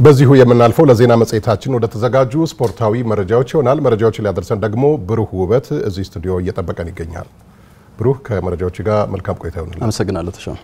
በዚሁ የምናልፈው ለዜና መጽሔታችን ወደ ተዘጋጁ ስፖርታዊ መረጃዎች ይሆናል። መረጃዎችን ሊያደርሰን ደግሞ ብሩህ ውበት እዚህ ስቱዲዮ እየጠበቀን ይገኛል። ብሩህ ከመረጃዎች ጋር መልካም ቆይታ ይሆንል። አመሰግናለሁ ተሾመ።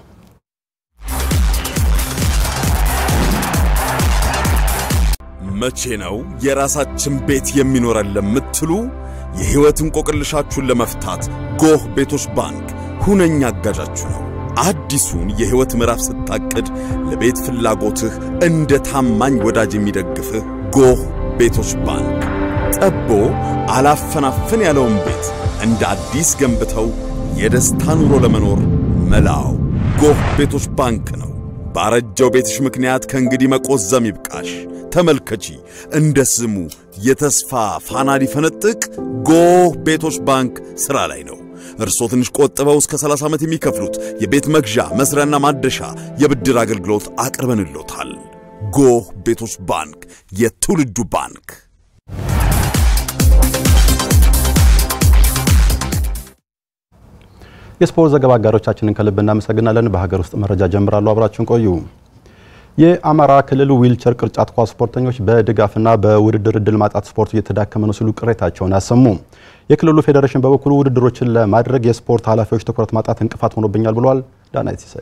መቼ ነው የራሳችን ቤት የሚኖረን ለምትሉ የሕይወት እንቆቅልሻችሁን ለመፍታት ጎህ ቤቶች ባንክ ሁነኛ አጋዣችሁ ነው። አዲሱን የሕይወት ምዕራፍ ስታቅድ ለቤት ፍላጎትህ እንደ ታማኝ ወዳጅ የሚደግፍህ ጎህ ቤቶች ባንክ ጠቦ አላፈናፍን ያለውን ቤት እንደ አዲስ ገንብተው የደስታ ኑሮ ለመኖር መላው ጎህ ቤቶች ባንክ ነው። ባረጀው ቤትሽ ምክንያት ከእንግዲህ መቆዘም ይብቃሽ። ተመልከቺ፣ እንደ ስሙ የተስፋ ፋና ሊፈነጥቅ ጎህ ቤቶች ባንክ ሥራ ላይ ነው። እርሶ ትንሽ ቆጥበው እስከ 30 ዓመት የሚከፍሉት የቤት መግዣ መስሪያና ማደሻ የብድር አገልግሎት አቅርበንሎታል። ጎህ ቤቶች ባንክ የትውልዱ ባንክ። የስፖርት ዘገባ አጋሮቻችንን ከልብ እናመሰግናለን። በሀገር ውስጥ መረጃ ጀምራሉ። አብራችሁን ቆዩ። የአማራ ክልል ዊልቸር ቅርጫት ኳስ ስፖርተኞች በድጋፍና በውድድር እድል ማጣት ስፖርቱ እየተዳከመ ነው ሲሉ ቅሬታቸውን አሰሙ። የክልሉ ፌዴሬሽን በበኩሉ ውድድሮችን ለማድረግ የስፖርት ኃላፊዎች ትኩረት ማጣት እንቅፋት ሆኖብኛል ብሏል። ዳናይት ሲሳይ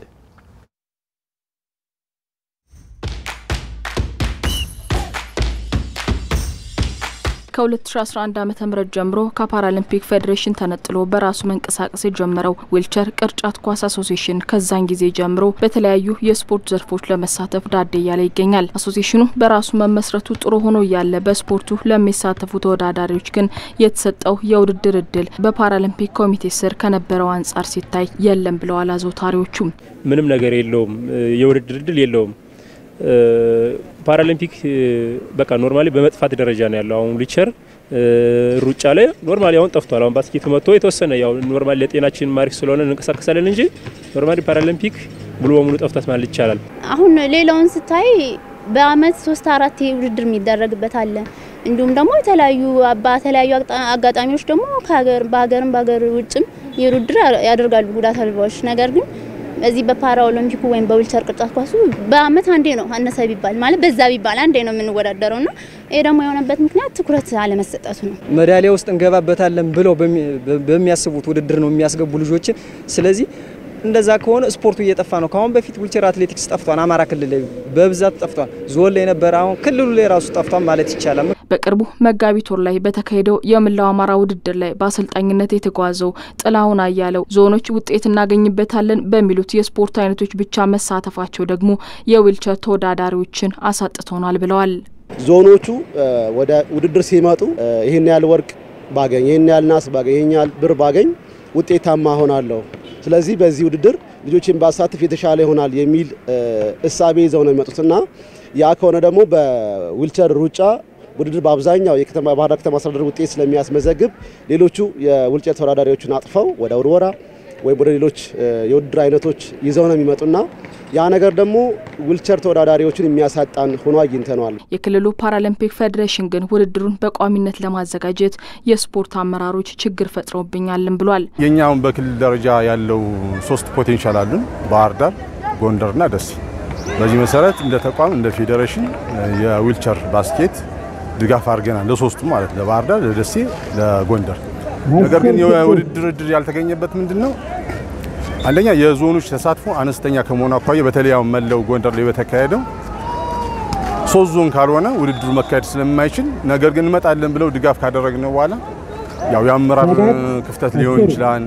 ከ2011 ዓ.ም ጀምሮ ከፓራሊምፒክ ፌዴሬሽን ተነጥሎ በራሱ መንቀሳቀስ የጀመረው ዊልቸር ቅርጫት ኳስ አሶሲሽን ከዛን ጊዜ ጀምሮ በተለያዩ የስፖርት ዘርፎች ለመሳተፍ ዳዴ እያለ ይገኛል። አሶሲሽኑ በራሱ መመስረቱ ጥሩ ሆኖ እያለ በስፖርቱ ለሚሳተፉ ተወዳዳሪዎች ግን የተሰጠው የውድድር እድል በፓራሊምፒክ ኮሚቴ ስር ከነበረው አንጻር ሲታይ የለም ብለዋል አዘውታሪዎቹ። ምንም ነገር የለውም፣ የውድድር እድል የለውም። ፓራሊምፒክ በቃ ኖርማሊ በመጥፋት ደረጃ ነው ያለው። አሁን ዊልቸር ሩጫ ላይ ኖርማሊ አሁን ጠፍቷል። አሁን ባስኬቱ መጥቶ የተወሰነ ያው ኖርማሊ ለጤናችን ማሪክ ስለሆነ እንንቀሳቀሳለን እንጂ ኖርማሊ ፓራሊምፒክ ሙሉ በሙሉ ጠፍቷት ማለት ይቻላል። አሁን ሌላውን ስታይ በአመት ሶስት አራት ውድድር የሚደረግበት አለ። እንዲሁም ደግሞ የተለያዩ በተለያዩ አጋጣሚዎች ደግሞ በሀገርም በሀገር ውጭም የውድድር ያደርጋሉ ጉዳት አልባዎች ነገር ግን በዚህ በፓራ ኦሎምፒኩ ወይም በዊልቸር ቅርጫት ኳሱ በአመት አንዴ ነው አነሰ ቢባል ማለት በዛ ቢባል አንዴ ነው የምንወዳደረው ና ይሄ ደግሞ የሆነበት ምክንያት ትኩረት አለመሰጠቱ ነው። ሜዳሊያ ውስጥ እንገባበታለን ብለው በሚያስቡት ውድድር ነው የሚያስገቡ ልጆችን። ስለዚህ እንደዛ ከሆነ ስፖርቱ እየጠፋ ነው። ከአሁን በፊት ዊልቸር አትሌቲክስ ጠፍቷል። አማራ ክልል ላይ በብዛት ጠፍቷል። ዞን ላይ የነበረ አሁን ክልሉ ላይ ራሱ ጠፍቷል ማለት ይቻላል። በቅርቡ መጋቢት ወር ላይ በተካሄደው የመላው አማራ ውድድር ላይ በአሰልጣኝነት የተጓዘው ጥላሁን አያለው ዞኖች ውጤት እናገኝበታለን በሚሉት የስፖርት አይነቶች ብቻ መሳተፋቸው ደግሞ የዊልቸር ተወዳዳሪዎችን አሳጥቶናል ብለዋል። ዞኖቹ ወደ ውድድር ሲመጡ ይህን ያህል ወርቅ ባገኝ፣ ይህን ያህል ናስ ባገኝ፣ ይህን ያህል ብር ባገኝ ውጤታማ ሆናለሁ ስለዚህ በዚህ ውድድር ልጆችን ባሳትፍ የተሻለ ይሆናል የሚል እሳቤ ይዘው ነው የሚመጡትና ያ ከሆነ ደግሞ በዊልቸር ሩጫ ውድድር በአብዛኛው የከተማ ባህር ዳር ከተማ አስተዳደር ውጤት ስለሚያስመዘግብ ሌሎቹ የዊልቸር ተወዳዳሪዎችን አጥፈው ወደ ውርወራ ወይም ወደ ሌሎች የውድድር አይነቶች ይዘው ነው የሚመጡና ያ ነገር ደግሞ ዊልቸር ተወዳዳሪዎችን የሚያሳጣን ሆኖ አግኝተነዋል። የክልሉ ፓራሊምፒክ ፌዴሬሽን ግን ውድድሩን በቋሚነት ለማዘጋጀት የስፖርት አመራሮች ችግር ፈጥረውብኛልን ብሏል። የኛውን በክልል ደረጃ ያለው ሶስት ፖቴንሻል አሉን፣ ባህር ዳር፣ ጎንደርና ደሴ። በዚህ መሰረት እንደ ተቋም እንደ ፌዴሬሽን የዊልቸር ባስኬት ድጋፍ አድርገናል፣ ለሶስቱ ማለት ለባህር ዳር፣ ለደሴ፣ ለጎንደር። ነገር ግን የውድድር እድል ያልተገኘበት ምንድን ነው? አንደኛ የዞኖች ተሳትፎ አነስተኛ ከመሆኑ አኳያ በተለይ አሁን መለው ጎንደር ላይ በተካሄደው ሶስት ዞን ካልሆነ ውድድሩ መካሄድ ስለማይችል፣ ነገር ግን እንመጣለን ብለው ድጋፍ ካደረግነው በኋላ ያው የአመራር ክፍተት ሊሆን ይችላል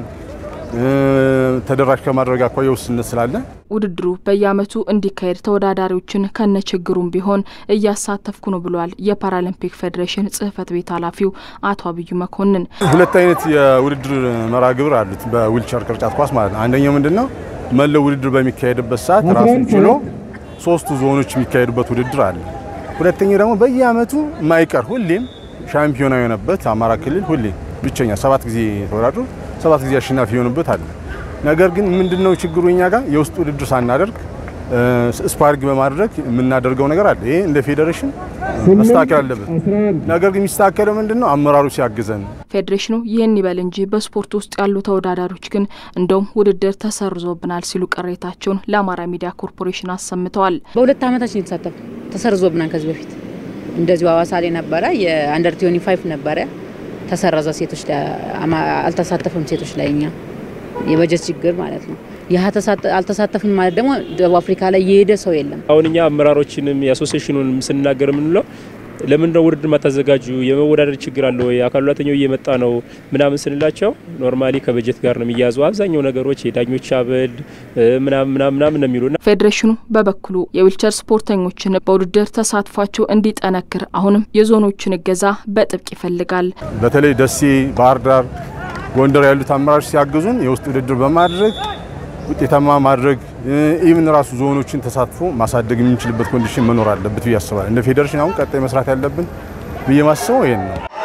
ተደራሽ ከማድረግ አኳያ ውስንነት ስላለ ውድድሩ በየዓመቱ እንዲካሄድ ተወዳዳሪዎችን ከነ ችግሩም ቢሆን እያሳተፍኩ ነው ብሏል የፓራሊምፒክ ፌዴሬሽን ጽህፈት ቤት ኃላፊው አቶ አብዩ መኮንን። ሁለት አይነት የውድድር መርሃ ግብር አሉት በዊልቸር ቅርጫት ኳስ ማለት ነው። አንደኛው ምንድን ነው መለው ውድድር በሚካሄድበት ሰዓት ራሱን ችሎ ሶስቱ ዞኖች የሚካሄዱበት ውድድር አለ። ሁለተኛው ደግሞ በየዓመቱ ማይቀር ሁሌም ሻምፒዮና የሆነበት አማራ ክልል ሁሌም ብቸኛ ሰባት ጊዜ ተወዳድሮ ሰባት ጊዜ አሸናፊ የሆኑበት አለ። ነገር ግን ምንድነው ችግሩ? እኛ ጋር የውስጥ ውድድር ሳናደርግ ስፓርግ በማድረግ የምናደርገው ነገር አለ። ይሄ እንደ ፌዴሬሽን መስተካከል አለበት። ነገር ግን የሚስተካከለው ምንድነው? አመራሩ ሲያግዘን ፌዴሬሽኑ ይህን ይበል እንጂ በስፖርት ውስጥ ያሉ ተወዳዳሪዎች ግን እንደውም ውድድር ተሰርዞብናል ሲሉ ቅሬታቸውን ለአማራ ሚዲያ ኮርፖሬሽን አሰምተዋል። በሁለት ዓመታችን የተሳተፉ ተሰርዞብናል። ከዚህ በፊት እንደዚሁ ሐዋሳ ላይ ነበረ የአንደር ቲዮኒ ፋይቭ ነበረ ተሰረዘ። ሴቶች ላይ አልተሳተፍም። ሴቶች ላይ እኛ የበጀት ችግር ማለት ነው። ይህ አልተሳተፍም ማለት ደግሞ ደቡብ አፍሪካ ላይ የሄደ ሰው የለም። አሁን እኛ አመራሮችንም የአሶሲሽኑንም ስንናገር የምንለው ለምን ነው ውድድር ማታዘጋጁ? የመወዳደር ችግር አለ ወይ? አካል ጉዳተኛው እየመጣ ነው ምናምን ስንላቸው ኖርማሊ ከበጀት ጋር ነው የሚያዙ አብዛኛው ነገሮች የዳኞች አበል ምናምን ምናምን ነው የሚሉና ፌዴሬሽኑ በበኩሉ የዊልቸር ስፖርተኞችን በውድድር ተሳትፏቸው እንዲጠነክር አሁንም የዞኖችን እገዛ በጥብቅ ይፈልጋል። በተለይ ደሴ፣ ባህር ዳር፣ ጎንደር ያሉት አመራሮች ሲያግዙን የውስጥ ውድድር በማድረግ ውጤታማ ማድረግ ኢቭን ራሱ ዞኖችን ተሳትፎ ማሳደግ የምንችልበት ኮንዲሽን መኖር አለበት ብዬ አስባለሁ። እንደ ፌዴሬሽን አሁን ቀጣይ መስራት ያለብን ብዬ ማስበው ይሄን ነው።